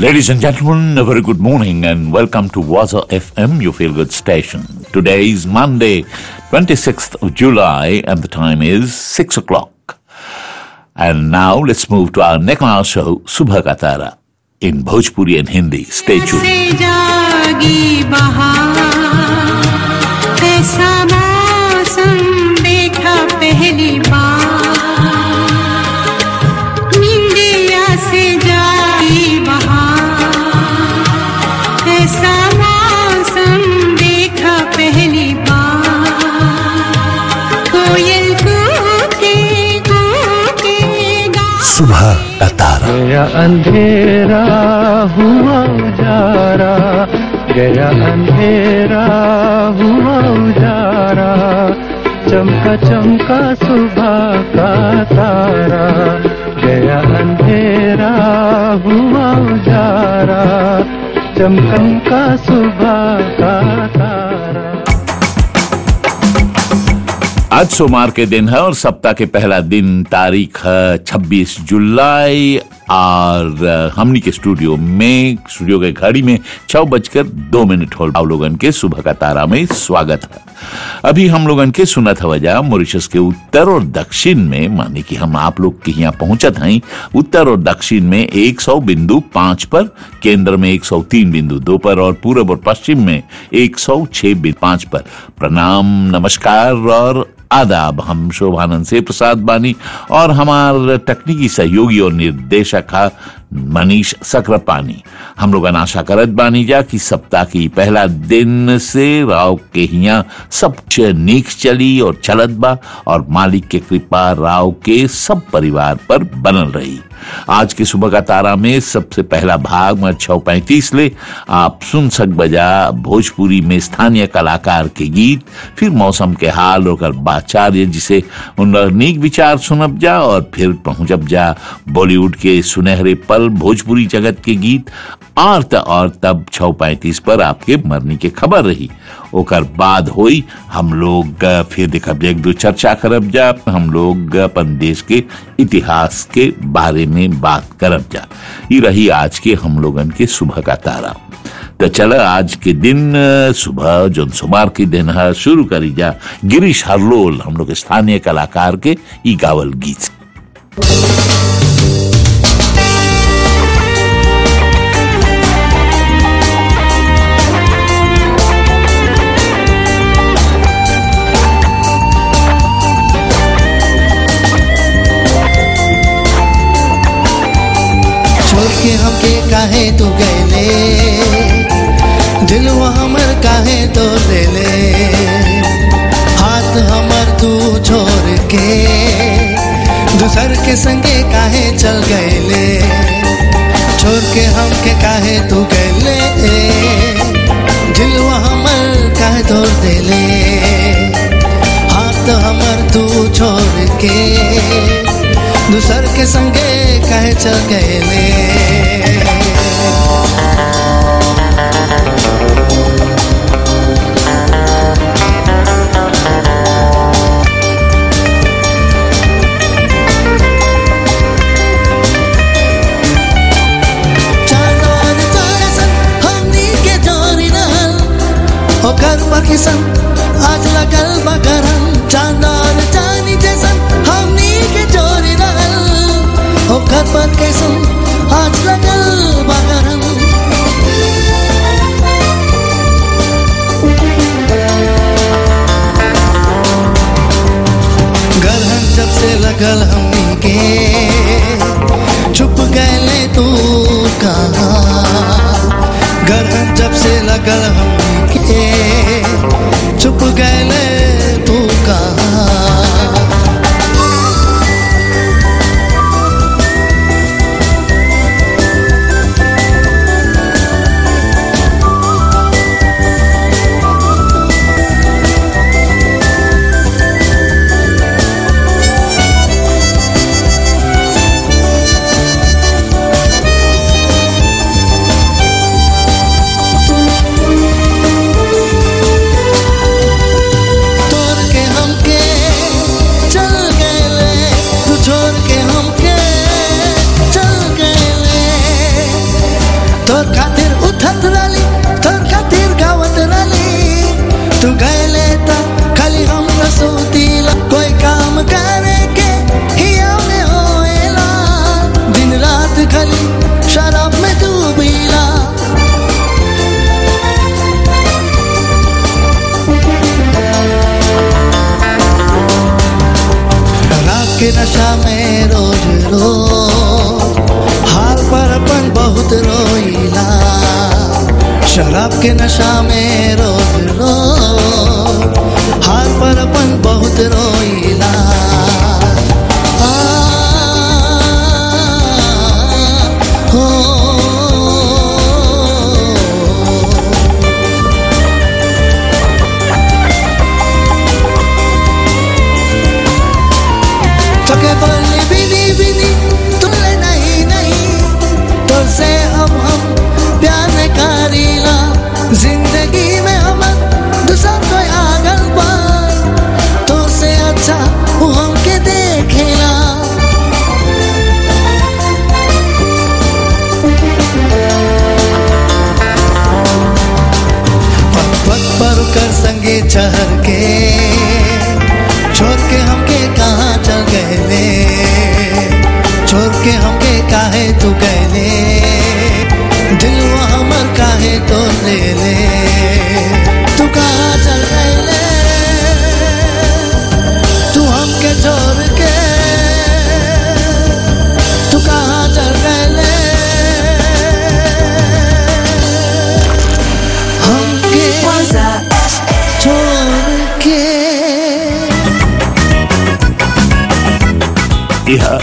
Ladies and gentlemen, a very good morning and welcome to Waza FM, your feel good station. Today is Monday, 26th of July, and the time is 6 o'clock. And now let's move to our next hour show, Subha Ka Tara, in Bhojpuri and Hindi. Stay tuned. से जागी बहार ऐसा मौसम देखा पहली बार निंदिया से जागी बहार ऐसा मौसम देखा पहली बार कोयल कूके कूके गा सुबह का तारा गया अंधेरा हुआ उजारा गया अंधेरा हुआ उजारा चमका चमका सुबह का तारा गया अंधेरा हुआ उजारा चमका सुबह का तारा आज सोमवार के दिन है और सप्ताह के पहला दिन तारीख है 26 जुलाई और अ, हमनी के स्टूडियो में स्टूडियो के घड़ी में छह बजकर दो मिनट हो आप लोगन के सुबह का तारा में स्वागत है अभी हम लोगन के सुनत हवजा मॉरिशस के उत्तर और दक्षिण में माने कि हम आप लोग के यहाँ पहुंचत हैं उत्तर और दक्षिण में 100 बिंदु पांच पर केंद्र में 103 बिंदु दो पर और पूर्व और पश्चिम में 106 बिंदु पांच पर प्रणाम नमस्कार और आदाब हम शोभानंद से प्रसाद बानी और हमार तकनीकी सहयोगी और निर्देशक है मनीष सक्रापानी हम लोग आशा करत बानी जा कि सप्ताह की पहला दिन से राव के हिया सब कुछ नीक चली और चलत बा और मालिक के कृपा राव के सब परिवार पर बनल रही आज के सुबह का तारा में सबसे पहला भाग में छह पैंतीस ले आप सुन सक बजा भोजपुरी में स्थानीय कलाकार के गीत फिर मौसम के हाल और बाचार्य जिसे उन नीक विचार सुनब जा और फिर पहुंचब जा बॉलीवुड के सुनहरे पल भोजपुरी जगत के गीत और त और तब छह पैंतीस पर आपके मरनी के खबर रही ओकर बाद होई हम लोग अ, फिर देखब एक दो चर्चा करब जा हम लोग अपन देश के इतिहास के बारे में बात करब जा ये रही आज के हम लोगन के सुबह का तारा तो चल आज के दिन अ, सुबह जो सोमवार के दिन है शुरू करी जा गिरीश हरलोल हम लोग स्थानीय कलाकार के ई गावल गीत से। छोड़ के हमके काहे तू गैले दिलवा हमर काहे तो ले ले हाथ हमर तू छोड़ के दूसर के संगे काहे चल गैले छोड़ के हमके काहे तू गैले दिलवा हमर काहे तोड़ देले हाथ हमर तू छोड़ के दूसर के संगे काहे चल गए चांदन तारे सन हमनी के जोरी रहल ओकर बकिसन आज लगल बगरन चांदन चांदी जैसन हमनी के जोरी रहल ओकर बकिसन आज लगल बगरन गरहन जब से लगल हमनी के छुप गए तू कहाँ गरहन जब से लगल हमनी के छुप गए तू कहाँ तोर खातिर उठत रली तोर खातिर गावत रली तू गैले त खाली हम रसूतीला कोई काम करे के हिया में होएला दिन रात खाली शराब में डूबीला शराब के नशा में रोज रोज हाल पर अपन बहुत रोईला शराब के नशा में रोज रोज हाल पर अपन बहुत रोईला आ, हो चके बोली बिनी बिनी तुले नहीं नहीं तुझसे अब हम प्यार न करीला जिंदगी में हम दूसरा कोई आगल पर तुझसे अच्छा वो हमके देखेला पर्वत पर कर संगे चढ़ के छोड़ के हमके कहाँ चल गए छोड़ के हमके काहे तू गए दिल वो हमर काहे तो ले ले तू कहाँ चल गए तू हमके छोड़ के तू कहाँ चल गए हमके छोड़ के यह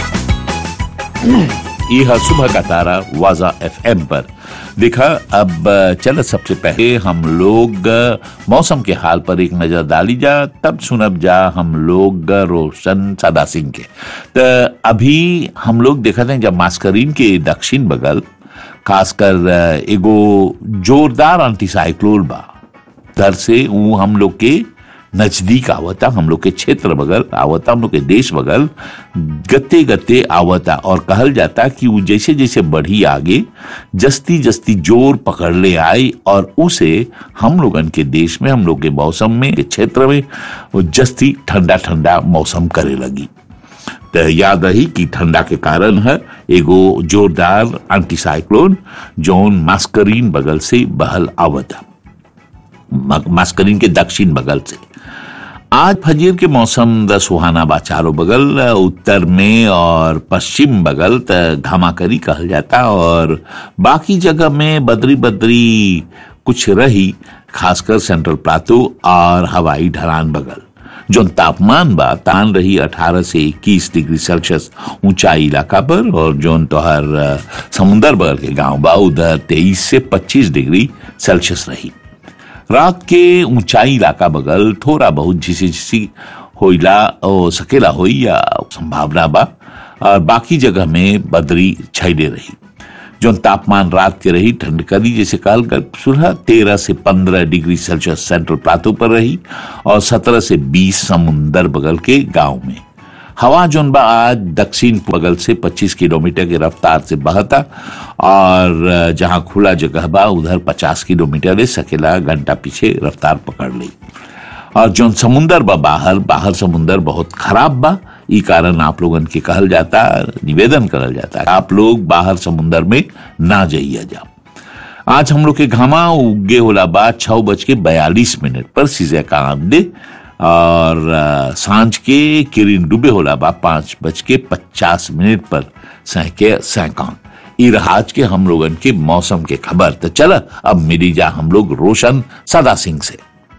यह सुबह का तारा वाजा एफएम पर देखा अब चल सबसे पहले हम लोग मौसम के हाल पर एक नजर डाली जा तब सुनब जा हम लोग रोशन सदा सिंह के तो अभी हम लोग देखा थे जब मास्करीन के दक्षिण बगल खासकर एगो जोरदार एंटीसाइक्लोन बा दर से वो हम लोग के नजदीक आवता हम लोग के क्षेत्र बगल आवता हम लोग के देश बगल गते गते आवता और कहल जाता कि वो जैसे जैसे बढ़ी आगे जस्ती जस्ती जोर पकड़ ले आई और उसे हम लोगन के देश में हम लोग के मौसम में के क्षेत्र में वो जस्ती ठंडा ठंडा मौसम करे लगी तो याद रही कि ठंडा के कारण है एगो जोरदार एंटीसाइक्लोन जोन मास्करीन बगल से बहल आवता मा- मास्करीन के दक्षिण बगल से आज फजीर के मौसम द सुहाना बा चारों बगल उत्तर में और पश्चिम बगल त घमाकरी कहल जाता और बाकी जगह में बदरी बदरी कुछ रही खासकर सेंट्रल प्लाटो और हवाई ढलान बगल जो तापमान बा तान रही 18 से 21 डिग्री सेल्सियस ऊंचाई इलाका पर और जोन तोहर अ, समुंदर बगल के गांव बा उधर 23 से 25 डिग्री सेल्सियस रही रात के ऊंचाई इलाका बगल थोड़ा बहुत झिसी झिसी होइला ओ सकेला होई या संभावना बा और बाकी जगह में बदरी छाइले रही जो तापमान रात के रही ठंड कदी जैसे काल कर सुबह तेरह से पंद्रह डिग्री सेल्सियस सेंट्रल प्लाटो पर रही और सत्रह से बीस समुंदर बगल के गांव में हवा जोन बा आज दक्षिण बगल से 25 किलोमीटर की रफ्तार से बहता और अ, जहां खुला जगह बा उधर 50 किलोमीटर ले सकेला घंटा पीछे रफ्तार पकड़ ली और जोन समुंदर बा बाहर बाहर समुंदर बहुत खराब बा ई कारण आप लोगन के कहल जाता निवेदन करल जाता आप लोग बाहर समुंदर में ना जाइए जा आज हम लोग के घामा उगे होला बा छह बज के बयालीस मिनट पर सीजे का आमदे और अ, सांझ के किरिन डूबे होला बा पांच बज के पचास मिनट पर सहके सैकान ई रहा आज के हम लोगन के मौसम के खबर तो चल अब मिली जा हम लोग रोशन सदा सिंह से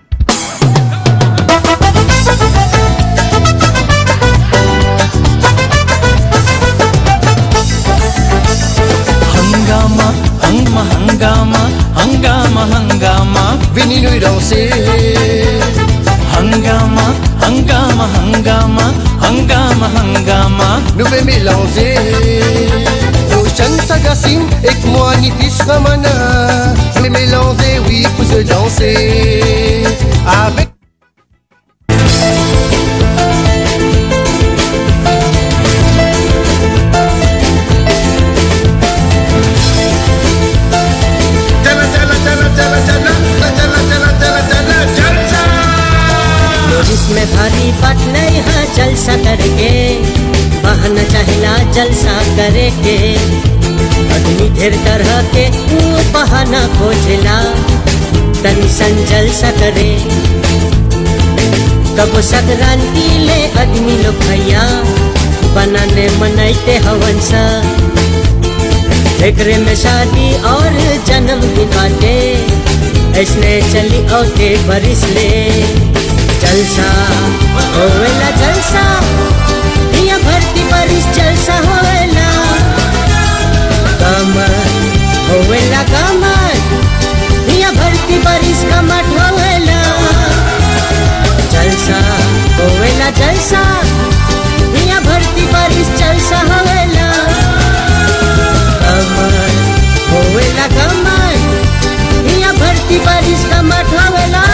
hangama hangma hangama hangama hangama Vini no irão ser hangama hangama hangama hangama hangama no be mélanger Ocean Sagassim et que moi ni tis ramana Mais mélanger oui pour se danser Avec भारी बात नहीं है जलसा करके बहाना चाहेला जलसा करे के आदमी ढेर तरह के ऊ बहाना खोजेला तनी सन जलसा करे कबो संक्रांति ले आदमी लोग भैया बनाने मनाइते हवन सा एकरे में शादी और जन्मदिन बाटे ऐसने चली औते बरिस ले जलसा होवेला जलसा दिया भरती बरिस जलसा होवेला कमर होवेला कमर दिया भरती बरिस कमर होवेला जलसा होवेला जलसा दिया भरती बरिस जलसा होवेला कमर होवेला कमर दिया भरती बरिस कमर होवेला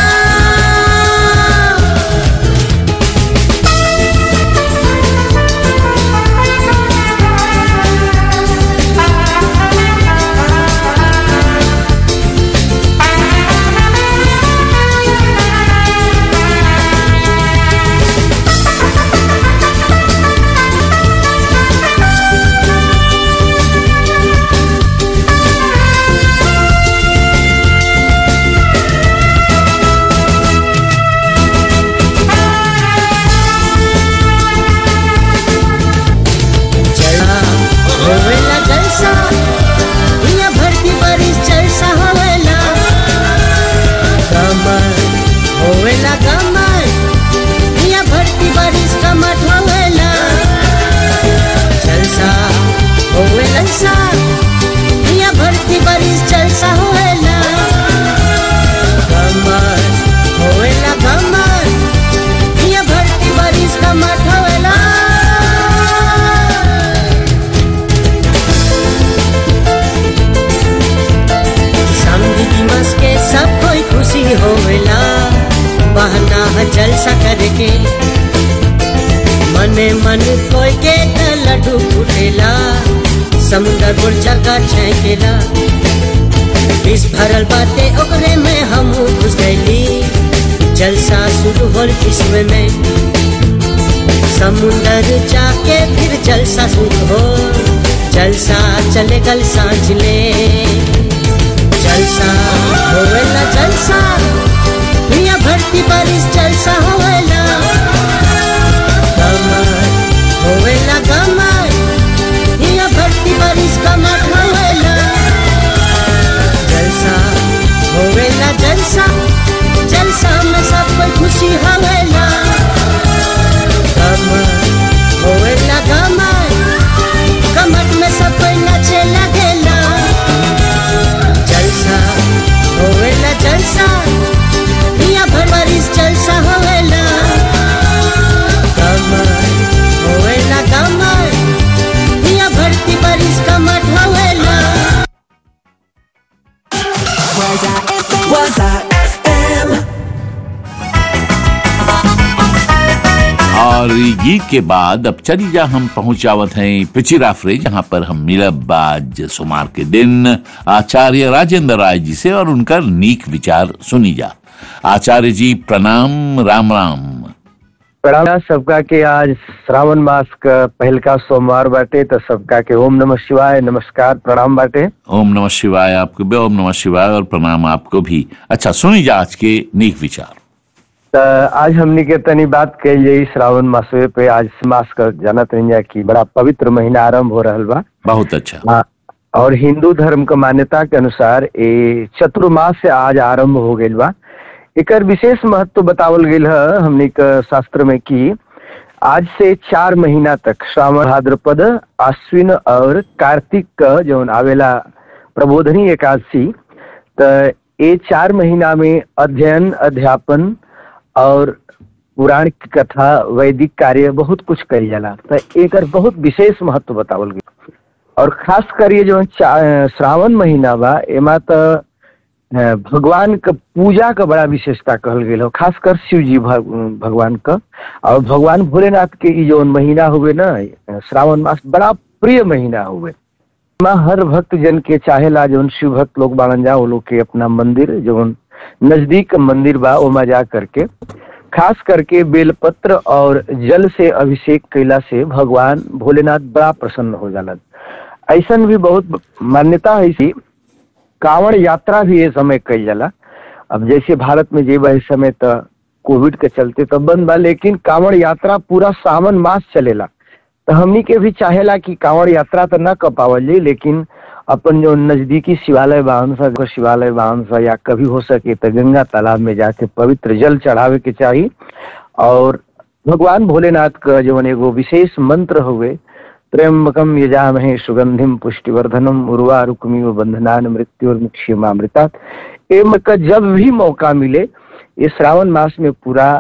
जला होवेला जलसा दुनिया भरती बरिस जलसा होवेला कमर होवेला कमर दुनिया भरती बरिस कमर होवेला जलसा होवेला जलसा दुनिया भरती बरिस जलसा होवेला कमर होवेला कमर दुनिया भरती बरिस कमर होवेला समझी दिमाग के सब कोई खुशी होवेला बहना है जलसा करके मने मन कोई के त लड्डू फूटेला समुंदर गुर्जा का छेकेला विष भरल बाटे ओकरे में हम घुस गईली जलसा शुरू होल किस्म में समुंदर जाके फिर जलसा शुरू हो जलसा चले गल सांझ ले जलसा होवेला जलसा दुनिया भरती बारिश जलसा होवेला कमर होवेला कमर दुनिया भरती बारिश कमर होवेला जलसा होवेला जलसा जलसा में सब कोई खुशी होवेला कमर होवेला कमर कमर में सब कोई नाचे लगेला जलसा होवेला जलसा दुनिया भर बारिश जलसा होवेला कमर होवेला कमर दुनिया भरती बारिश कमर होवेला Was I FM? और ई गीत के बाद अब चली जा हम पहुंच जावत हैं पिचिराफरे जहां पर हम मिलब आज सोमवार के दिन आचार्य राजेंद्र राय जी से और उनका नीक विचार सुनी जा आचार्य जी प्रणाम राम राम प्रणाम सबका के आज श्रावण मास का पहलका सोमवार बाटे तो सबका के ओम नमः शिवाय नमस्कार प्रणाम बाटे ओम नमः शिवाय आपको भी ओम नमः शिवाय और प्रणाम आपको भी अच्छा सुनी जा आज के नीक विचार तो आज हमनी के तनी बात कही जाई श्रावण मासवे पे आज मास का जानत रही कि बड़ा पवित्र महीना आरंभ हो रहल बा बहुत अच्छा हाँ, और हिंदू धर्म के मान्यता के अनुसार ये चतुर्मास से आज आरंभ हो गइल बा एकर विशेष महत्व बतावल गेल है हमनी के शास्त्र में कि आज से चार महीना तक श्रावण भाद्रपद आश्विन और कार्तिक का जौन आवेला प्रबोधनी एकादशी तो ये चार महीना में अध्ययन अध्यापन और पुराण की कथा वैदिक कार्य बहुत कुछ करी जाला तो एकर बहुत विशेष महत्व बतावल गया और खास कर ये जो चा- श्रावण महीना बा एमा तो अ, भगवान का पूजा का बड़ा विशेषता कहल गेल हो खासकर शिव जी भग, भगवान का और भगवान भोलेनाथ के ई जो महीना हुए ना अ, श्रावण मास बड़ा प्रिय महीना हुए माँ हर भक्त जन के चाहेला जौन शिव भक्त लोग बाड़न जा वो लोग के अपना मंदिर जौन नजदीक मंदिर बा ओमा जा करके खास करके बेलपत्र और जल से अभिषेक कैला से भगवान भोलेनाथ बड़ा प्रसन्न हो जालन ऐसन भी बहुत मान्यता है कि कांवड़ यात्रा भी ये समय कई जाला अब जैसे भारत में जेब इस समय तो कोविड के चलते तो बंद बा लेकिन कांवड़ यात्रा पूरा सावन मास चलेला तो हमनी के भी चाहेला कि कांवड़ यात्रा तो न कर पावल जाए लेकिन अपन जो नजदीकी शिवालय बाहन सा अगर शिवालय बाहन सा या कभी हो सके तो गंगा तालाब में जाके पवित्र जल चढ़ावे के चाहिए और भगवान भोलेनाथ का जो एगो विशेष मंत्र हुए त्र्यंबकम यजामहे सुगंधिम पुष्टिवर्धनम उर्वा रुक्मी बंधनान मृत्युर्मुक्षीमामृतात एम का जब भी मौका मिले ये श्रावण मास में पूरा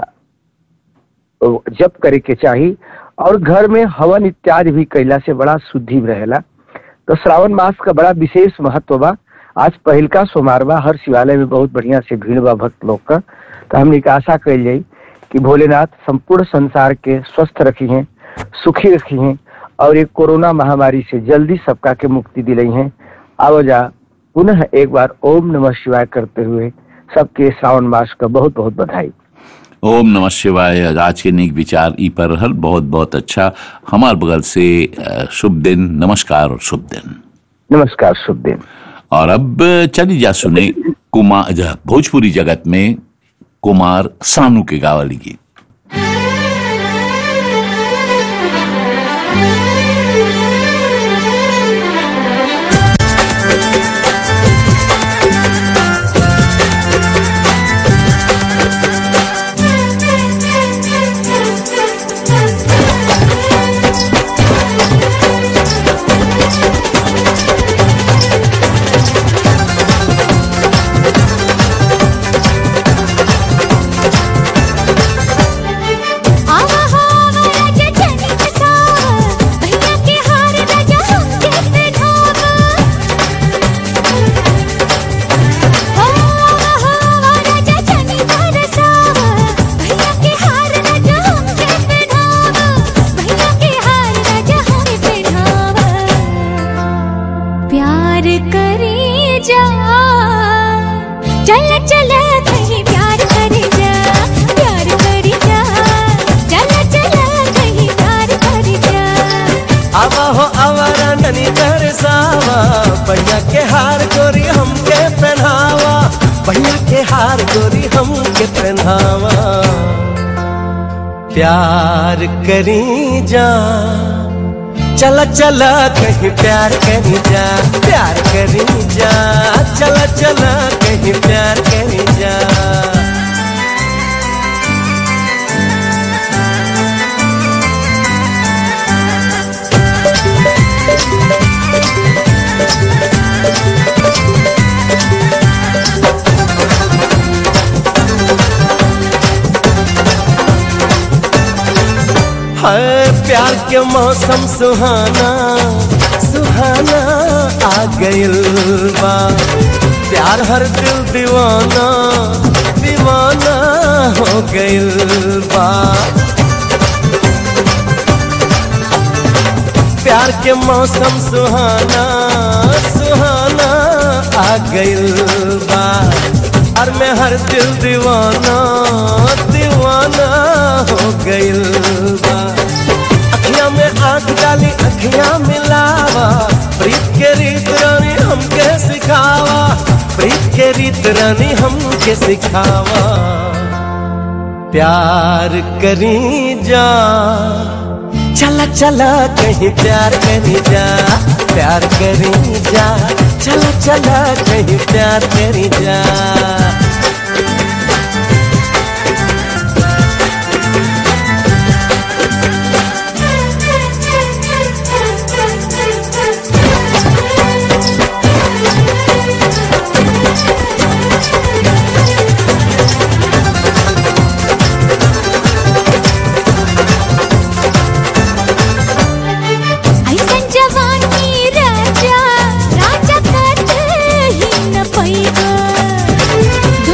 जप करे के चाहिए और घर में हवन इत्यादि भी कैला से बड़ा शुद्धि रहेला तो श्रावण मास का बड़ा विशेष महत्व बा आज पहिलका सोमवार बा हर शिवालय में बहुत बढ़िया से भीड़ बा भक्त लोग का तो हमने के आशा कल जाई कि भोलेनाथ संपूर्ण संसार के स्वस्थ रखी हैं सुखी रखी हैं और एक कोरोना महामारी से जल्दी सबका के मुक्ति दिलाई हैं आवजा पुनः एक बार ओम नमः शिवाय करते हुए सबके श्रावण मास का बहुत बहुत बधाई ओम नमः शिवाय आज के नेक विचार ई पर रहल बहुत बहुत अच्छा हमार बगल से अ, शुभ दिन नमस्कार और शुभ दिन नमस्कार शुभ दिन और अब चली जा सुने कुमार ज- भोजपुरी जगत में कुमार सानू के गावली गीत आवा हावा राजा चनी कसावा भैया के हार राजा हमके पहनावा आवा हावा राजा चनी कसावा भैया के हार राजा हमके पहनावा भैया के हार राजा हमके पहनावा प्यार करे जा चल चल कहीं प्यार करे जा प्यार करे जा चल चल कहीं प्यार करे जा आवा हो आवारा ननी दरसावा बढ़िया के हार गोरी हमके पहनावा बढ़िया के हार गोरी हमके पहनावा प्यार करी जा चला चला कहीं प्यार करी जा प्यार करी जा चला चला कहीं प्यार करी जा है प्यार के मौसम सुहाना सुहाना आ गइल बा प्यार हर दिल दीवाना दीवाना हो गइल बा प्यार के मौसम सुहाना सुहाना आ गइल बा और मैं हर दिल दीवाना दीवाना हो गइल बा अखियां में आंख डाली अखियां मिलावा प्रीत के रीत रानी हमके सिखावा प्रीत के रीत रानी हमके सिखावा प्यार करी जा चला चला कहीं प्यार करी जा प्यार करी जा चला चला कहीं प्यार करी जा ऐसन जवानी राजा राजा कत ही न पैगा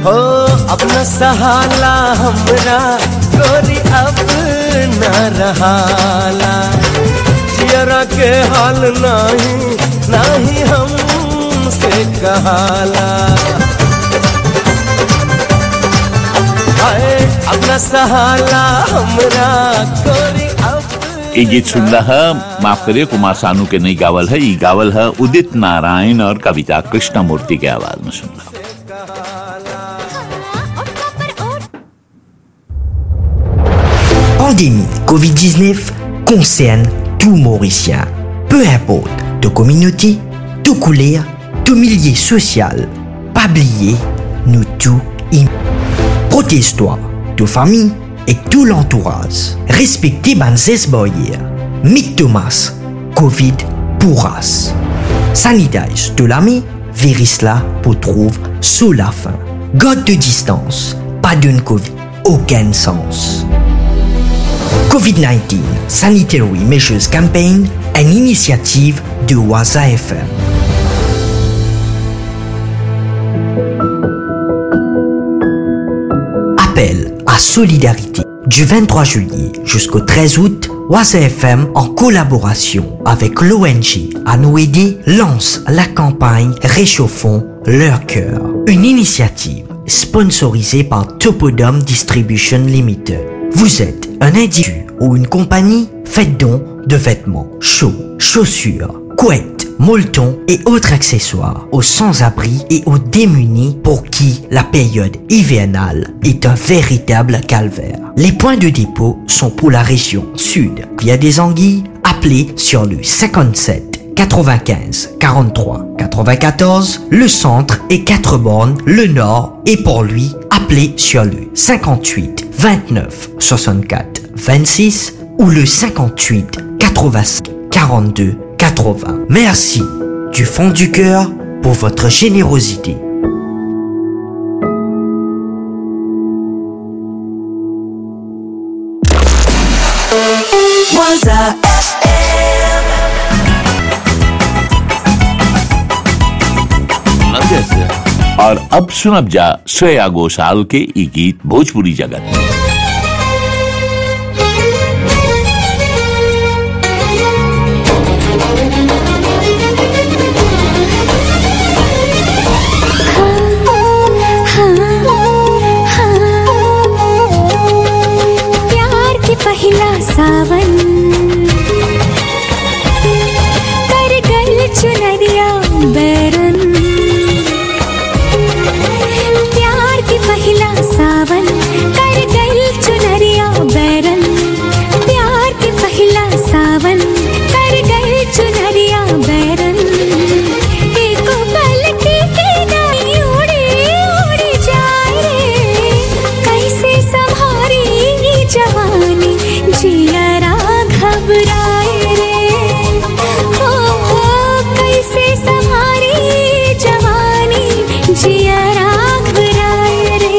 हो अपना सहाला हमरा गोरी अब न रहाला जियरा के हाल नहीं नहीं हमसे कहाला हाय अपना सहाला हमरा गोरी अब ये गीत सुन रहा माफ करिए कुमार सानू के नहीं गावल है ये गावल है उदित नारायण और कविता कृष्णमूर्ति के आवाज में सुन रहा Pandémie Covid-19 concerne tout Mauricien. Peu importe de communauté, de couleur, de milieu social. Pas oublier, nous tous im- Protège-toi, de famille et tout l'entourage. Respectez Banzes Boyer. Mick Thomas, Covid pourras. Sanitage de l'ami, Verisla pour trouve sous la fin. God de distance, pas d'une Covid, aucun sens. COVID-19 Sanitary Measures Campaign, une initiative de Waza FM. Appel à solidarité du 23 juillet jusqu'au 13 août, Waza FM en collaboration avec l'ONG à nous aider lance la campagne Réchauffons leur cœur. Une initiative sponsorisée par Topodome Distribution Limited. Vous êtes un individu ou une compagnie, faites don de vêtements chauds, chaussures, couettes, molletons et autres accessoires aux sans-abri et aux démunis pour qui la période hivernale est un véritable calvaire. Les points de dépôt sont pour la région sud via des anguilles, appelez sur le 57 95 43 94, le centre et 4 bornes, le nord et pour lui, appelez sur le 58 29 64 26 ou le 58 85 42 80. Merci du fond du cœur pour votre générosité. Waza और अब सुनब जा श्रेया घोषाल के ई गीत भोजपुरी जगत प्यार के पहला सावन कर गल चुनरिया बैरन प्यार के पहला सावन कर गल चुनरिया बैरन प्यार के पहला सावन कर गल चुनरिया बैरन एक पल के नहीं उड़ी उड़ी जाए रे कैसे संभारी ये जवानी जियरा घबराए रे हो हो कैसे संभारी ये जवानी जियरा घबराए रे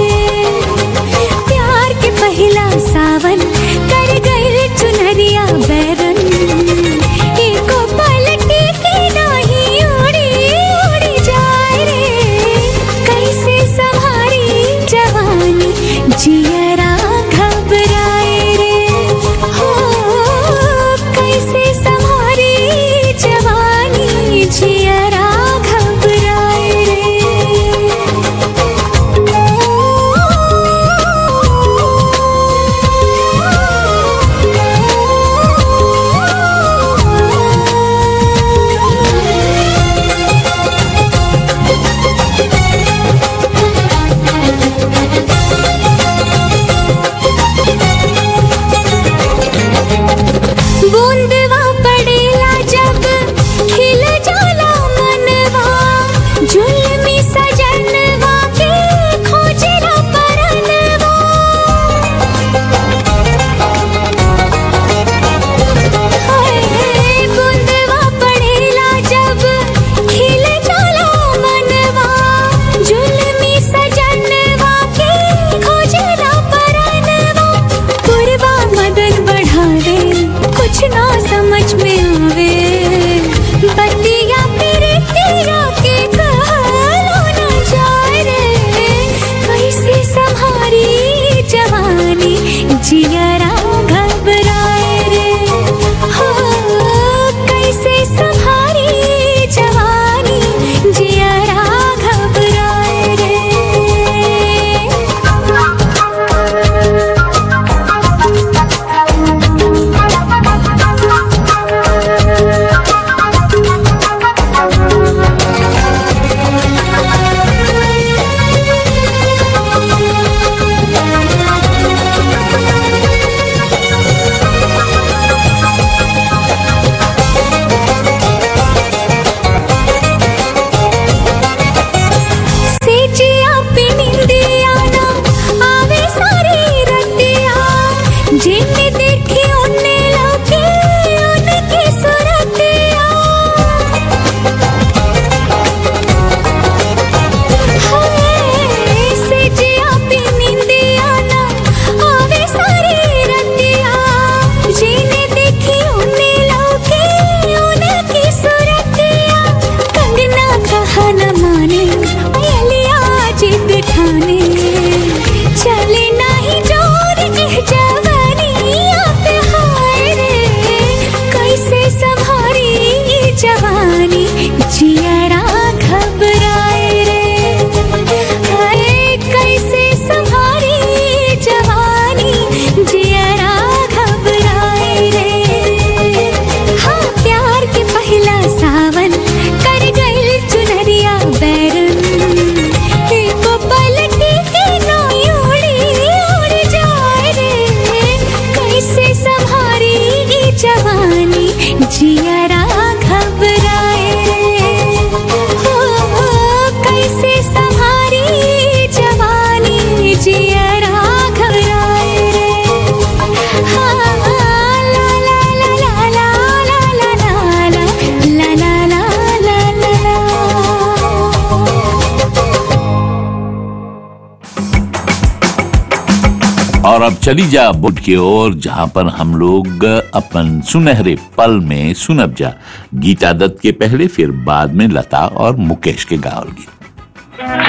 प्यार के पहला सावन कर गए चुनरिया बैरन एको पलटी के नहीं उड़ी उड़ी जाए रे कैसे संभारी जवानी जियरा घबराए रे हो कैसे संभारी जवानी जियरा घबराए रे बूंदवा पड़ेला जब खिल जाला मनवा जुल्मी सजनवा के खोजला परनवा हाय, बूंदवा पड़ेला जब खिल जाला मनवा जुल्मी सजनवा के खोजला परनवा पूर्वा मदद बढ़ावे कुछ ना समझ में आवे बतिया फिर तेरा के कहलो न ठाने चले नाही जोर एह जवानिया पे हाय रे कैसे संभारी ये जवानी जियरा घबराए रे हाय कैसे संभारी ये जवानी जियरा घबराए रे हाँ प्यार के पहला सावन कर गइल चुनरिया बैरन एको पलटी के नोई उड़ी उड़ जाए रे कैसे संभारी ई जवानी जियरा घबराए रे हो कैसे संभारी ई जवानी जियरा घबराए रे हाँ ला ला ला ला ला ला ला ला ला ला ला ला ला ला और अब चली जा बुट की ओर जहां पर हम लोग अपन सुनहरे पल में सुनब जा गीता दत्त के पहले फिर बाद में लता और मुकेश के गावल गीत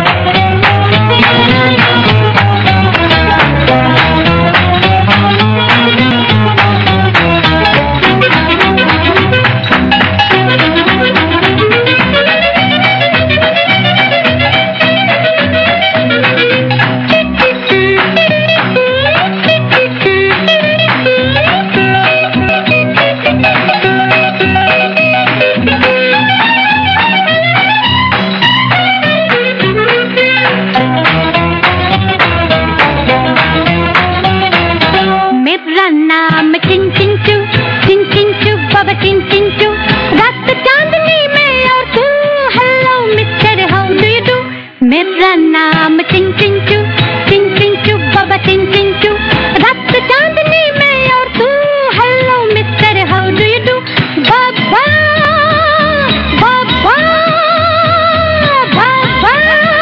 मेरा नाम चिन चिन चू चिन चिन चू बाबा चिन चिन चू रात चांदनी में और तू hello mister how do you do मेरा नाम चिन चिन चू चिन चिन चू बाबा चिन चिन चू रात चांदनी में और तू hello mister how do you do बाबा बाबा बाबा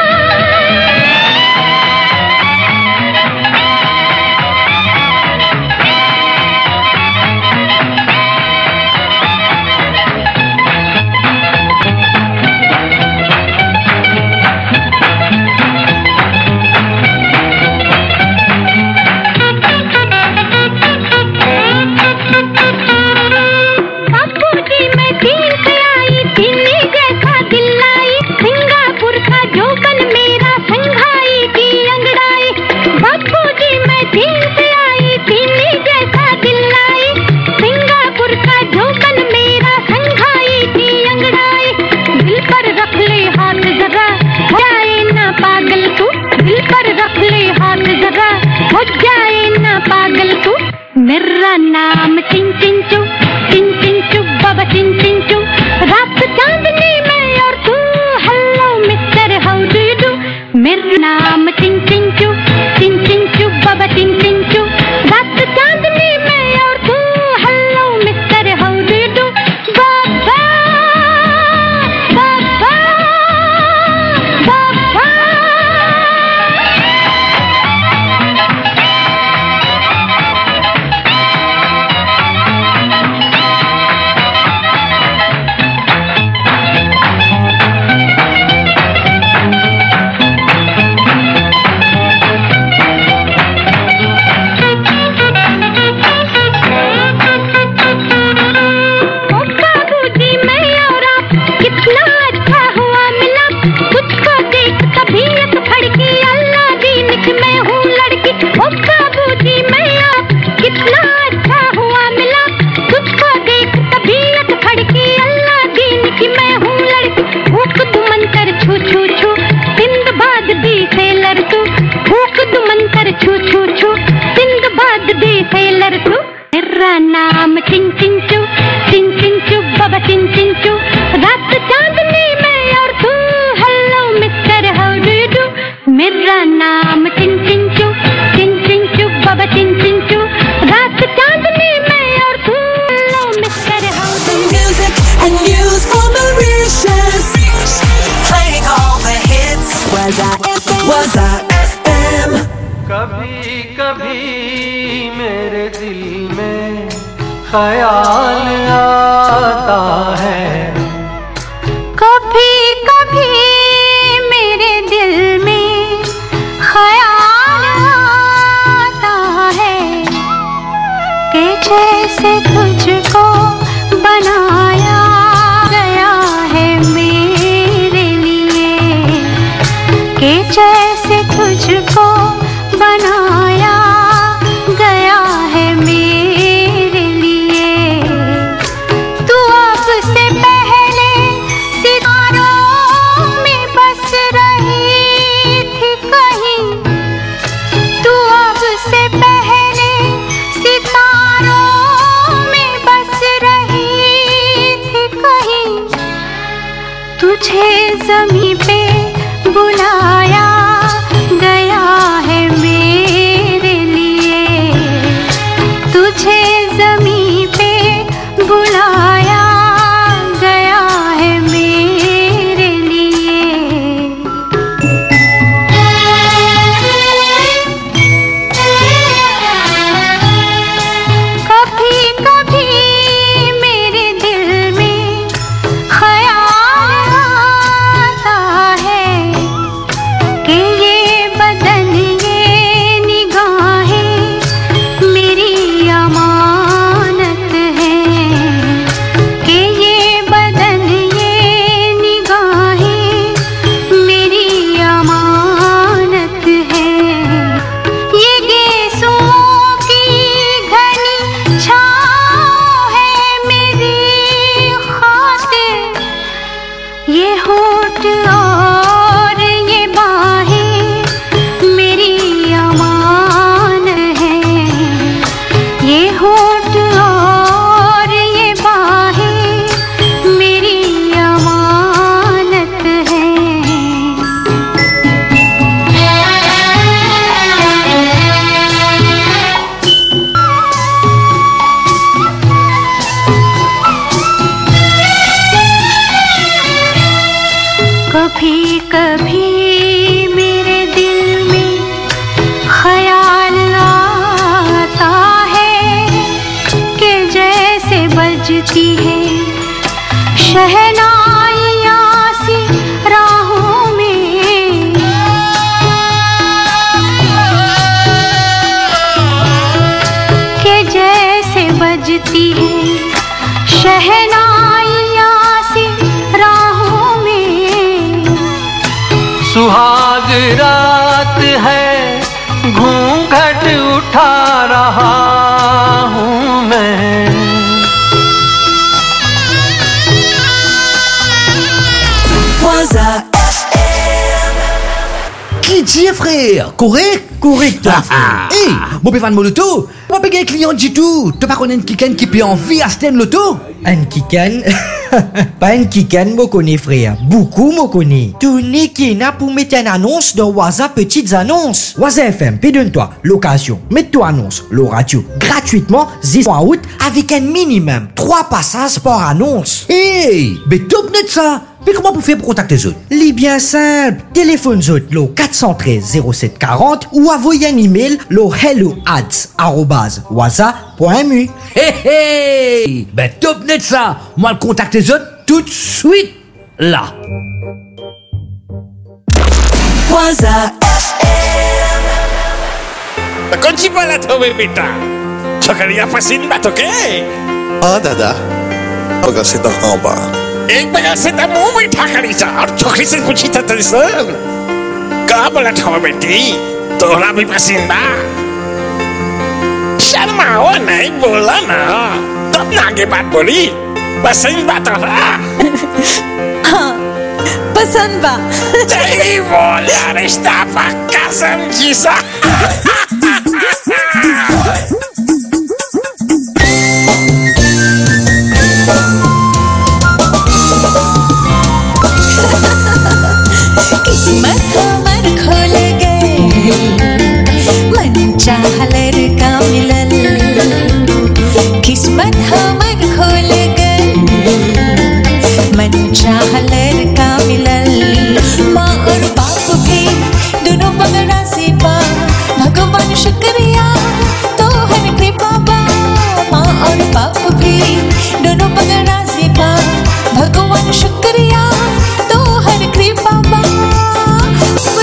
बापूजी मैं दिन से आई दिल्ली जैसा दिल्लाई सिंगापुर का जोबन मेरा संघाई की अंगड़ाई बापूजी मैं दिन से आई दिल्ली जैसा दिल्लाई सिंगापुर का जोबन मेरा संघाई की अंगड़ाई दिल पर रख ले हाथ जरा हो जाए ना पागल तू दिल पर रख ले हाथ जरा हो जाए ना पागल तू मेरा नाम चिन चिन चू चिन चिन चू बाबा चिन चिन चू रात चांदनी में और तू hello mister how do you do मेरा नाम चिन चिन चू चिन चिन चू बाबा चिन चिन चू रात चांदनी में और तू hello mister how do you do बाबा बाबा बाबा ओ बाबूजी मैं और आप कितना अच्छा हुआ मिला तुझको देख तबीयत फड़की अल्लाह दीन की मैं हूँ लड़की ओ बाबूजी मैं आप कितना अच्छा हुआ मिला तुझको देख तबीयत फड़की अल्लाह दीन की मैं हूँ लड़की भूख तू मंतर छू छू छू सिंदबाद दी सेलर तू भूख तू मंतर छू छू छू सिंदबाद दी सेलर तू मेरा नाम चिन चिन चू चिन चिन चू बाबा चिन चिन चू रात चांदनी में और तू hello mister how do you do मेरा नाम चिन चिन चू चिन चिन चू बाबा चिन चिन चू रात चांदनी में और तू hello mister how do Music and news for Mauritius. Playing all the hits. Was I FM? Was I FM? कभी कभी मेरे दिल में ख्याल आता है कभी कभी मेरे दिल में कि जैसे तुझको बनाया गया है मेरे लिए तू अब से पहले सितारों में बस रही थी कहीं तू अब से पहले सितारों में बस रही थी कहीं तुझे जमी पे बुलाया गया है मेरे लिए तुझे जमी पे बुलाया गया है मेरे लिए कभी कभी मेरे दिल में ख्याल आता है कि ये बदन ये निगाहें मेरी अमानत है कि ये बदन ये निगाहें मेरी अमानत है ये गेसुओं की घनी छाँव है मेरी खातिर ये होठ और ये बाहें मेरी अमान है ये होठ और ये बाहें मेरी अमानत है कभी कभी मेरे दिल में ख्याल आता है कि जैसे बजती है शहनाइयाँ सी राहों में कि जैसे बजती है शहनाइयाँ सी राहों में सुहाग रात है घूंघट उठा रहा हूँ मैं Waza Qui dit frère Correct Correct, toi, Ah, Hey, mon pévan mon loto Moi pas un client du tout Tu pas connaître quelqu'un qui peut envie à Sten Loto Un kikan Pas un kikan, moi connais frère. Beaucoup moi connais. Tout n'est qu'un pour mettre une annonce dans WhatsApp Petites Annonces. WhatsApp FM, pédonne-toi. Location. Mets-toi annonce. Le radio. Gratuitement, 10 en août, avec un minimum. 3 passages par annonce. Hey, mais top net ça Mais comment vous faites pour contacter les autres Les bien simple. Téléphone zot lo 413 0740 ou envoyez un email lo hello ads arrobase waza.mu. Hey hey Ben top net ça Moi le contacte les autres tout de suite là Waza कौन वाला था मेरे बेटा छोकरिया पसंद बात ओके हाँ दादा बगल से तो हाँ बा एक बगल से तो मुंह मीठा करी सा और छोकरी से पूछी था तेरे सन कहा बोला था बेटी तोहरा भी पसंद बा शर्माओ नहीं बोला ना तब ना आगे बात बोली पसंद बा तोहरा हाँ पसंद बा सही बोला रिश्ता पक्का समझी सा किस्मत हमर खोल गए मन चाहलर का मिलल किस्मत हमर खोल गए मन चाहलर का मिलल माँ और बाप भी दोनों पगड़ा से पा भगवान शुक्रिया तो हर कृपा बा माँ और बाप भी दोनों पगड़ा से पा भगवान शुक्रिया तो हर कृपा बा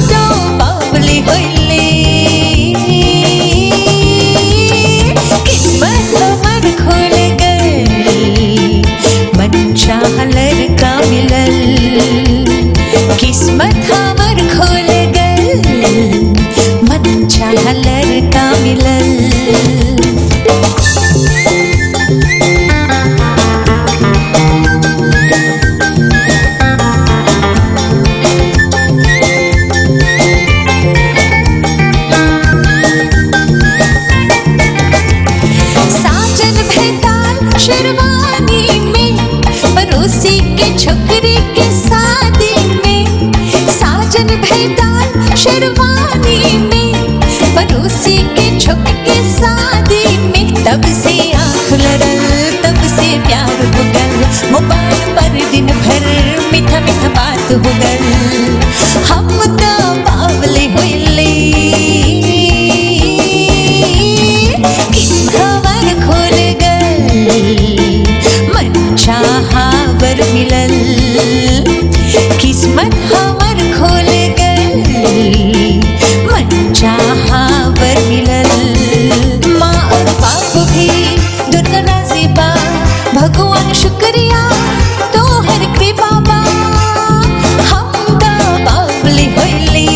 दाल शेरवानी में पड़ोसी के छुप के शादी में तब से आँख लड़ल तब से प्यार हो गल मोबाइल पर दिन भर मीठा मीठा बात हो गल हम तो बावले होइले खबर खोल गल मन चाहा बर मिलल किस्मत हमर खोल गल मन चाहा बर मिलल माँ और बाप भी दुर्गा राजी बा भगवान शुक्रिया तो हर कृपा बा हम तो बावली होइली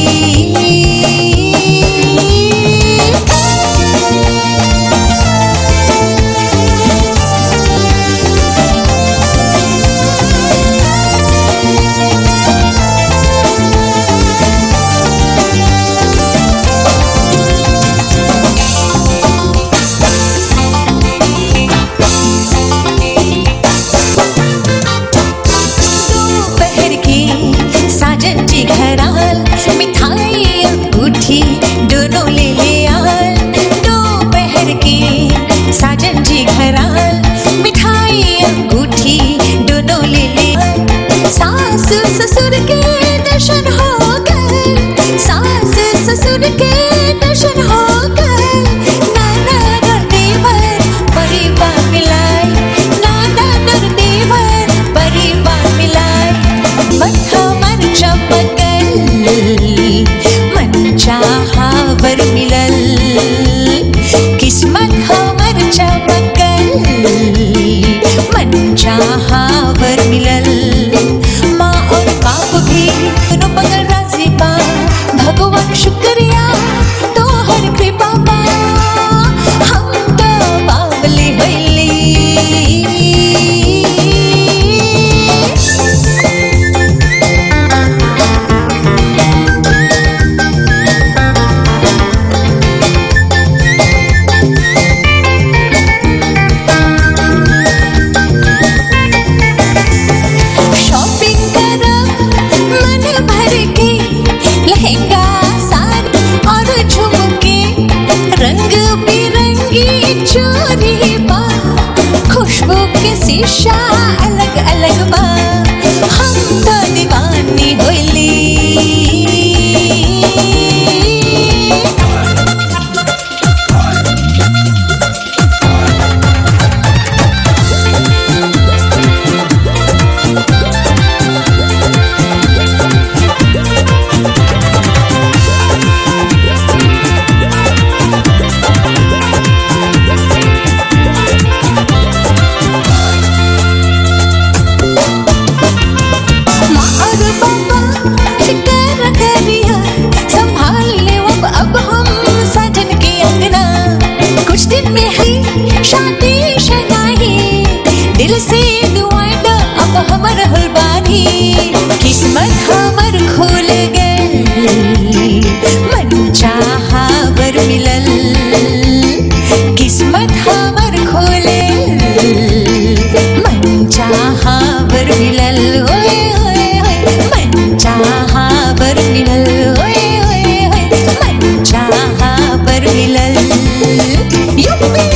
दोपहर की साजन जी घर आल मिठाई अंगूठी दोनों ले ले आल दोपहर की साजन जी घर आल मिठाई अंगूठी दोनों ले ले आल सास ससुर के दर्शन हो गए सास ससुर के दर्शन हो गए नाना और देवर परिवार मिलाए नाना और देवर परिवार मिलाए मन हमर चमकल मन चाहा बर मिलल किस्मत हमर चमकल मन चाहा बर मिलल माँ और बाप भी दोनों बगल राजी बा भगवान शुक्रिया तो हर कृपा बा हम तो बावली होइली शॉपिंग करब मन भर के लहंगा साड़ी और झुमके रंग बिरंगी चोरी बा खुशबू के शीशा अलग अलग बा हम तो दीवानी होइली माँ और पापा फिकर करिया संभाल ले अब अब हम साजन के अंगना कुछ दिन में ही शादी शनाही दिल से दुआएं दो अब हमर हलबानी किस्मत हमर खुल गए मन चाहा बर मिलल किस्मत हमर खोले मन चाहा बर मिलल ओए ओए ओए मन चाहा बर मिलल ओए ओए ओए मन चाहा बर मिलल युप्पी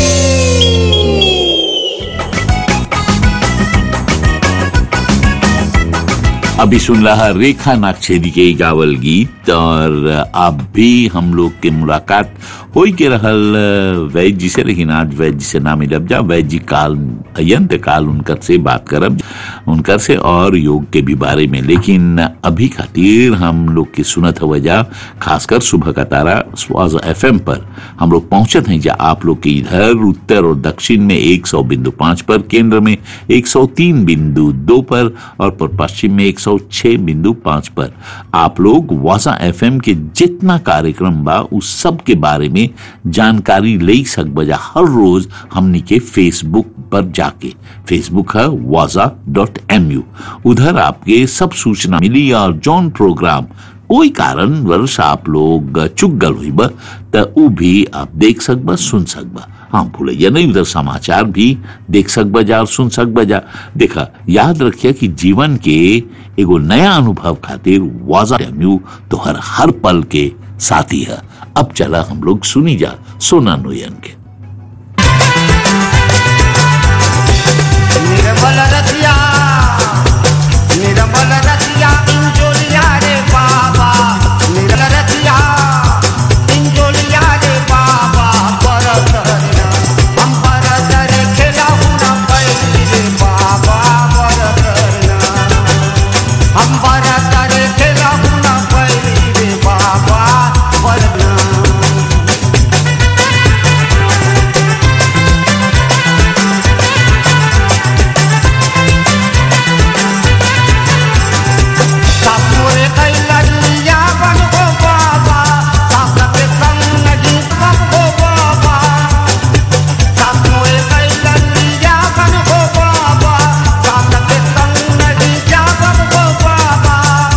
अभी सुन रहा रेखा नागछेदी के गावल गीत और अब भी हम लोग के मुलाकात होई के रहल वैद जी से लेकिन आज वैद जी से ना मिलब जा वैद जी काल अयंत काल उनकर से बात करब उनकर से और योग के भी बारे में लेकिन अभी खातिर हम लोग की सुनत हो जा खासकर सुबह का तारा स्वाज एफ पर हम लोग पहुंचत हैं जा आप लोग के इधर उत्तर और दक्षिण में 100 बिंदु पांच पर केंद्र में 103 बिंदु दो पर और पर पश्चिम में 106 बिंदु पांच पर आप लोग वाजा एफएम के जितना कार्यक्रम बा उस सब के बारे में जानकारी ले सक बजा हर रोज हमनी के फेसबुक पर जाके फेसबुक है वाजा डॉट एम यू उधर आपके सब सूचना मिली और जौन प्रोग्राम ओई कारण वर्ष आप लोग चुक गल हुई बा त उ भी आप देख सकबा सुन सकबा हाँ भूलैया नहीं उधर समाचार भी देख सकबा जा और सुन सकबा जा देखा याद रखिए कि जीवन के एगो नया अनुभव खातिर वाजा म्यू तो हर हर पल के साथी है अब चला हम लोग सुनी जा सोना नोयन के निर्मल रतिया निर्मल रतिया इंजोलिया रे बाबा निर्मल रतिया इंजोलिया रे बाबा परत रे हम परत रे खेलाऊ न पैली रे बाबा परत रे हम परत रे खेलाऊ न पैली रे बाबा परत सासुरे कैलनिया बन हो बाबा सासके संग नगी बन हो बाबा सासुरे कैलनिया बन हो बाबा सासके संग नगी जा बन हो बाबा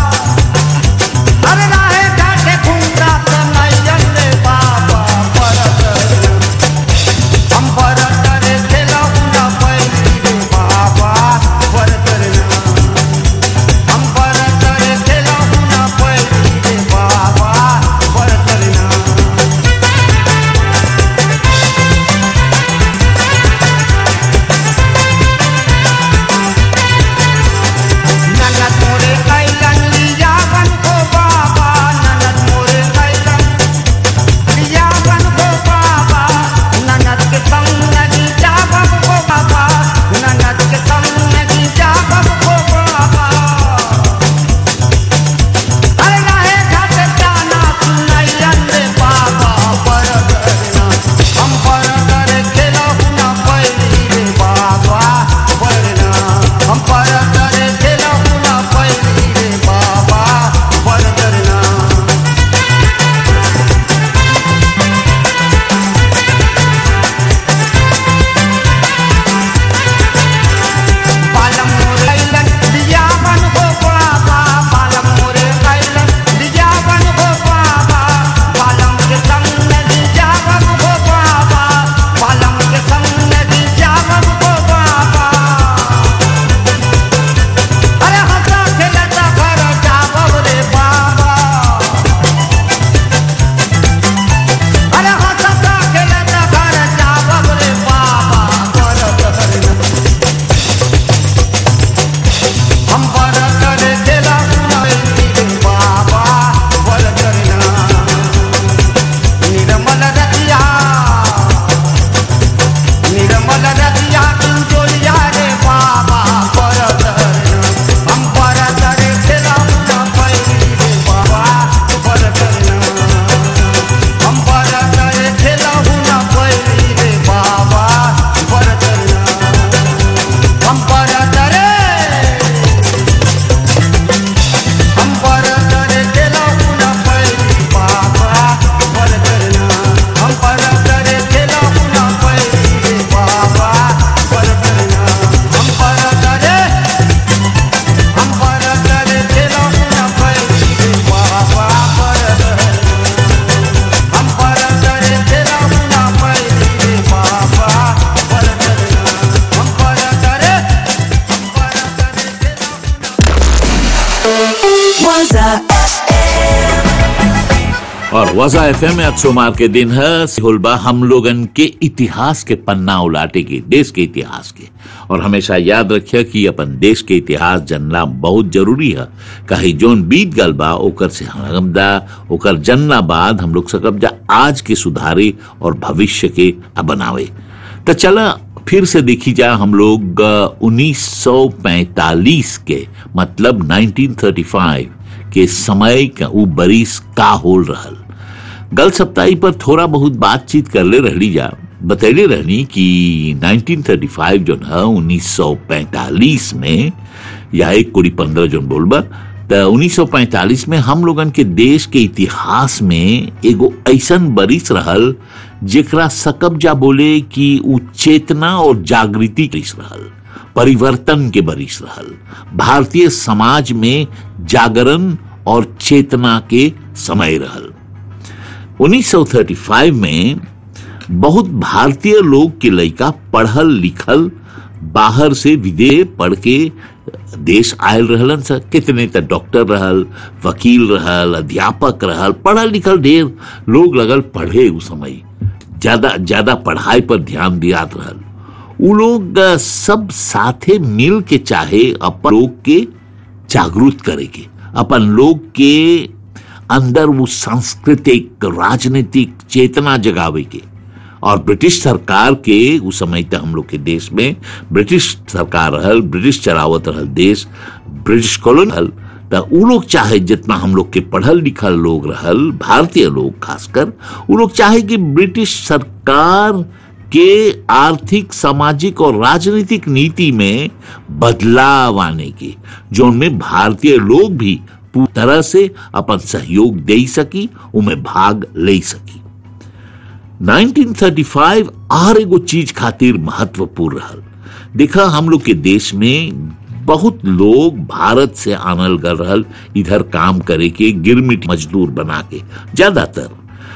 अरे राहे जाके घूमता त नैयन रे बाबा परत हम परत रे खेलऊ न पैली रे बाबा परत रे हम परत रे खेलऊ न पैली रे बाबा परत रे ननद मोरे कैलन लिया बन हो बाबा ननद मोरे कैलन लिया बन हो बाबा ननद के संग नदी जा बन हो बाबा ननद के संग नदी जा बन हो बाबा अरे नाहे घाट जाना सुनैयन रे बाबा परत रे हम परत रे खेलहु न पैली रे बाबा परना हम परत रे खेलहु न पैली रे बाबा परत रे पालम मोरे कैलन लिया बन हो बाबा पालम मोरे कैलन लिया बन हो बाबा पालम के संग नदी जा बन हो बाबा पालम के संग नदी जा बन हो बाबा अरे हंसा खेलता घर जाबब रे बाबा अरे हंसा खेलता घर जाबब रे बाबा करत हरे हम परत रे खेला सुनैली रे बाबा परत रे निर्मल रतिया निर्मल रतिया इंजोलिया रे बाबा परत रे हम परत रे खेला सुनैली रे बाबा परत रे हम परत रे खेला सुनैली रे बाबा परत रे हम परत रे हम परत रे खेलऊ न पैली बाबा परत रे हम परत रे खेलऊ न पैली रे बाबा परत रे हम परत रे हम परत रे खेलऊ न पैली रे बाबा परत रे हम परत रे खेलऊ न पैली रे बाबा परत रे हम परत रे और वजा एफ एम आज सोमवार के दिन है सिहुलबा हम लोगन के इतिहास के पन्ना उलाटे के देश के इतिहास के और हमेशा याद रखिए कि अपन देश के इतिहास जानना बहुत जरूरी है कहीं जोन बीत गल बा ओकर से हमदा ओकर जनना बाद हम लोग सकब जा आज के सुधारे और भविष्य के बनावे तो चला फिर से देखी जा हम लोग अ, 1945 के मतलब 1935 के समय का उ बरिस का होल रहल गल सप्ताही पर थोड़ा बहुत बातचीत करले रहली जा बतैले रहनी कि 1935 जो है 1945 में या एक कोड़ी पंद्रह जो बोलबा त 1945 में हम लोगन के देश के इतिहास में एगो ऐसन बरिस रहल जेकरा सकब जा बोले कि उ चेतना और जागृति बरिस रहल परिवर्तन के बरिस रहल भारतीय समाज में जागरण और चेतना के समय रहल 1935 में बहुत भारतीय लोग के लड़का पढ़ल लिखल बाहर से विदेश पढ़ के देश आयल रहलन सर कितने त डॉक्टर रहल वकील रहल अध्यापक रहल पढ़ल लिखल ढेर लोग लगल पढ़े उस समय ज्यादा ज्यादा पढ़ाई पर ध्यान दियात रहल उ लोग अ, सब साथे मिल के चाहे अपन लोग के जागरूक करे के अपन लोग के अंदर वो सांस्कृतिक राजनीतिक चेतना जगावे के और ब्रिटिश सरकार के उस समय तक हम लोग के देश में ब्रिटिश सरकार रहल ब्रिटिश चलावत रहल देश ब्रिटिश कॉलोनी रहल त उ लोग चाहे जितना हम लोग के पढ़ल लिखल लोग रहल भारतीय लोग खासकर उ लोग चाहे कि ब्रिटिश सरकार के आर्थिक सामाजिक और राजनीतिक नीति में बदलाव आने की जो उनमें भारतीय लोग भी पूरी तरह से अपन सहयोग दे सकी उनमें भाग ले सकी 1935 और एगो चीज खातिर महत्वपूर्ण रहल देखा हम लोग के देश में बहुत लोग भारत से आनल गल रहल इधर काम करे के गिरमिट मजदूर बना के ज्यादातर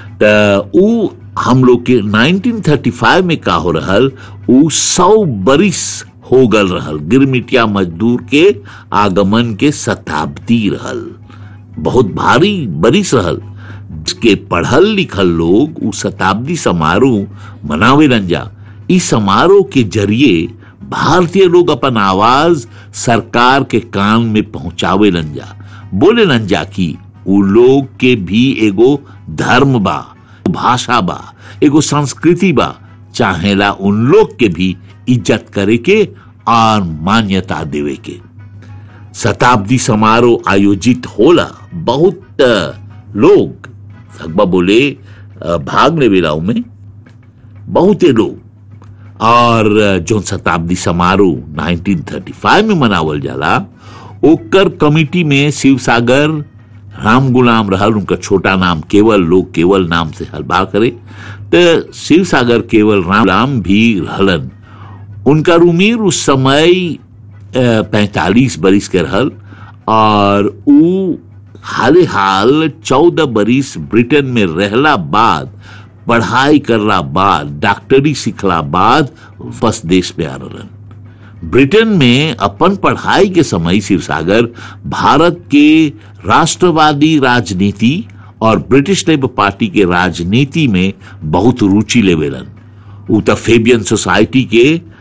त उ हम लोग के 1935 में का हो रहल उ सौ बरिस हो गल रहल गिरमिटिया मजदूर के आगमन के शताब्दी रहल बहुत भारी बरिस रहल के पढ़ल लिखल लोग उ शताब्दी समारोह मनावे जा इस समारोह के जरिए भारतीय लोग अपन आवाज सरकार के कान में पहुंचावे जा बोले जा कि उ लोग के भी एगो धर्म बा भाषा बा एगो संस्कृति बा चाहेला उन लोग के भी इज्जत करे के और मान्यता देवे के शताब्दी समारोह आयोजित होला बहुत अ, लोग अकबा बोले अ, भाग लेवेला में बहुते लोग और अ, जौन शताब्दी समारोह 1935 में मनावल जाला ओकर कमिटी में शिव सागर राम गुलाम रहल उनका छोटा नाम केवल लोग केवल नाम से हलबा करे तो शिव सागर केवल राम गुलाम भी रहलन उनका उम्र उस समय पैंतालीस बरिस के रहल और उ हाले हाल चौदह बरिस ब्रिटेन में रहला बाद पढ़ाई करला बाद डॉक्टरी सीखला बाद वापस देश में आ रहलन ब्रिटेन में अपन पढ़ाई के समय शिवसागर भारत के राष्ट्रवादी राजनीति और ब्रिटिश लेबर पार्टी के राजनीति में बहुत रुचि लेवेलन उ त फेबियन सोसाइटी के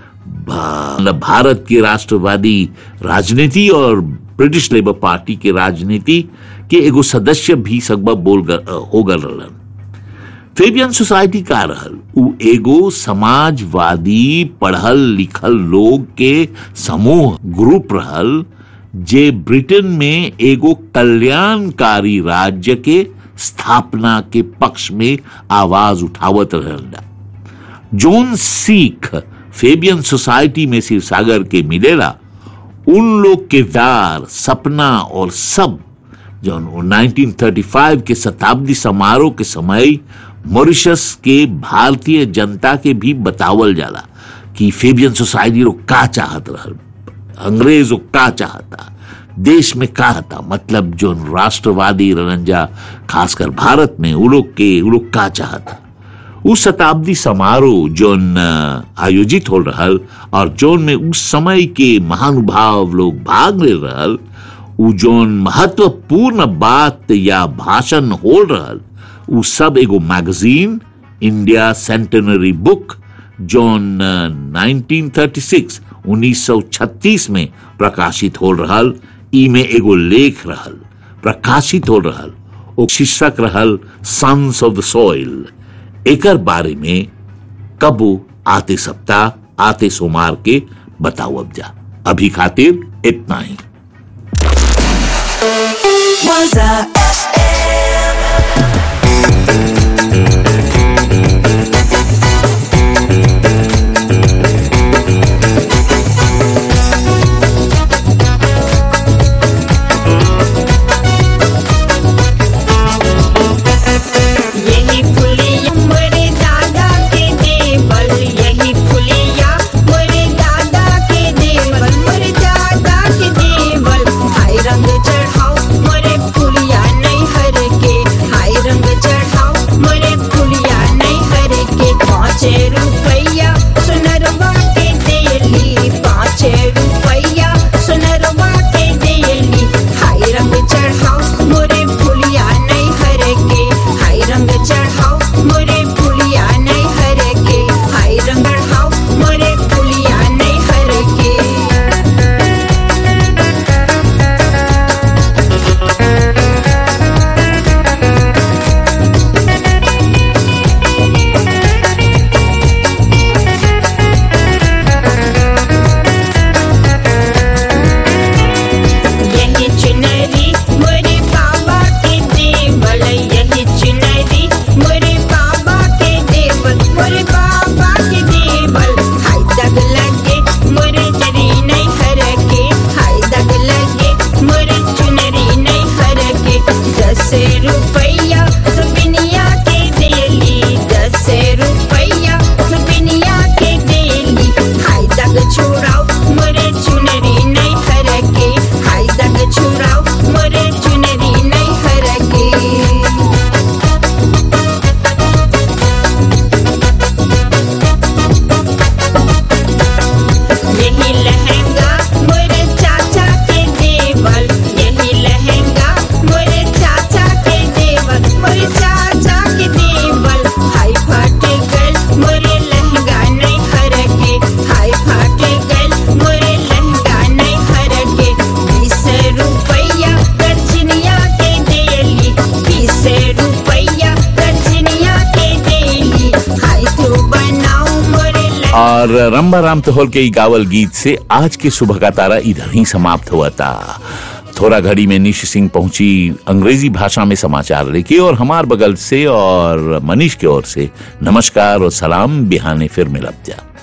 भा- मतलब भारत के राष्ट्रवादी राजनीति और ब्रिटिश लेबर पार्टी के राजनीति के एगो सदस्य भी सगबा बोल ग- हो गल रहलन फेबियन सोसाइटी का रहल उ एगो समाजवादी पढ़ल लिखल लोग के समूह ग्रुप रहल जे ब्रिटेन में एगो कल्याणकारी राज्य के स्थापना के पक्ष में आवाज उठावत रहल जोन सीख फेबियन सोसाइटी में शिव सागर के मिलेला उन लोग के दार सपना और सब जो 1935 के शताब्दी समारोह के समय मॉरिशस के भारतीय जनता के भी बतावल जाला कि फेबियन सोसाइटी लोग का चाहत रहल अंग्रेज लोग का चाहता देश में का था मतलब जो राष्ट्रवादी रनंजा खासकर भारत में उ लोग के उ लोग का चाहता उस शताब्दी समारोह जोन अ, आयोजित हो रहल और जोन में उस समय के महानुभाव लोग भाग ले रहल उ जोन महत्वपूर्ण बात या भाषण हो रहल उ सब एगो मैगजीन इंडिया सेंटेनरी बुक जोन अ, 1936 1936 में प्रकाशित हो रहल ई में एगो लेख रहल प्रकाशित हो रहल ओ शीर्षक रहल सन्स ऑफ द सॉइल एकर बारे में कबो आते सप्ताह आते सोमार के बताओ अब जा अभी खातिर इतना ही यही फुलिया मोरे दादा के देवल यही फुलिया मोरे दादा के देवल मोरे दादा के देवल हाय रंग चढ़ाओ मोरे फुलिया रुपया सुबिनिया के देली दस रुपया सुबिनिया के देली हाय दग छुड़ाओ मोरे चुनरी नहीं हरके हाय दग छुड़ाओ मोरे चुनरी नहीं हरके यही लहंगा मोरे चाचा के देवल यही लहंगा मोरे चाचा के देवल मोरे चाचा के देवल हाय फाटे गल मोरे लहंगा नहीं हरके हाय फाटे गल मोरे लहंगा नहीं हरके बीस रुपया दर्जनिया के देली बीस रुपया दर्जनिया के देली हाय तू बनाओ मोरे और रंबा राम तोहल के ई गावल गीत से आज के सुबह का तारा इधर ही समाप्त हुआ था थोड़ा घड़ी में निश सिंह पहुंची अंग्रेजी भाषा में समाचार लेके और हमार बगल से और मनीष की ओर से नमस्कार और सलाम बिहाने फिर मिलब जा